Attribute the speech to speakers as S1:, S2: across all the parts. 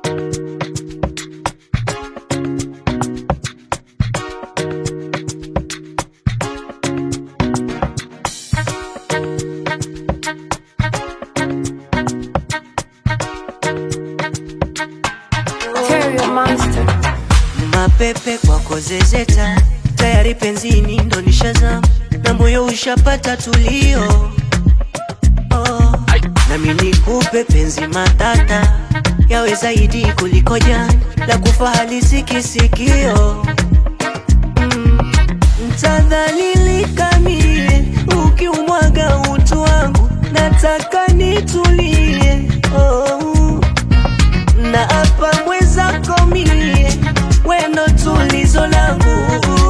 S1: Material monster.
S2: mapepe kwako zezeta tayari penzini ndo nishazama na moyo ushapata tulio oh. nami nikupe penzi matata yawe zaidi kuliko jana la kufa halisi kisikio mm. ntadhalilika mie ukiumwaga utu wangu nataka nitulie oh na hapa mwezako mie weno tulizo langu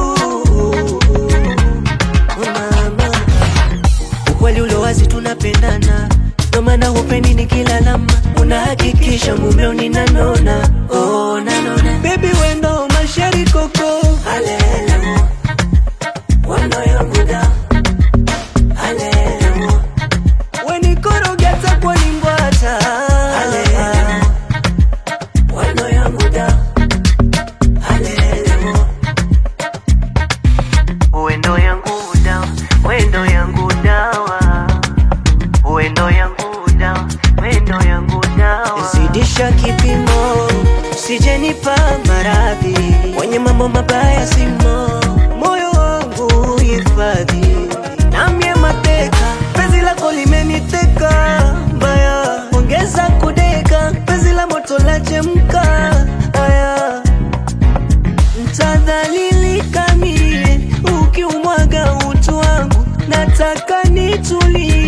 S2: mama ukweli ulo wazi tunapendana ndo maana hupendi nikilalama unahakikisha mumeo ninanona oh, nanona bebi wendo masheri koko Hallelujah. Wano yangu da Hallelujah. wenikorogeta kwa lingwata Hallelujah. Wano yangu da Hallelujah. Wendo yangu dawa, wendo yangu dawa, wendo yangu dawa, wendo yangu dawa. Zidisha kipimo, sijenipa maradhi, wenye mambo mabaya simo, moyo wangu hifadhi, namye mateka, penzi lako limeniteka mbaya, ongeza kudeka, penzi la moto la chemka aya Ntadhalilika mie ukiumwaga utu wangu, nataka nitulie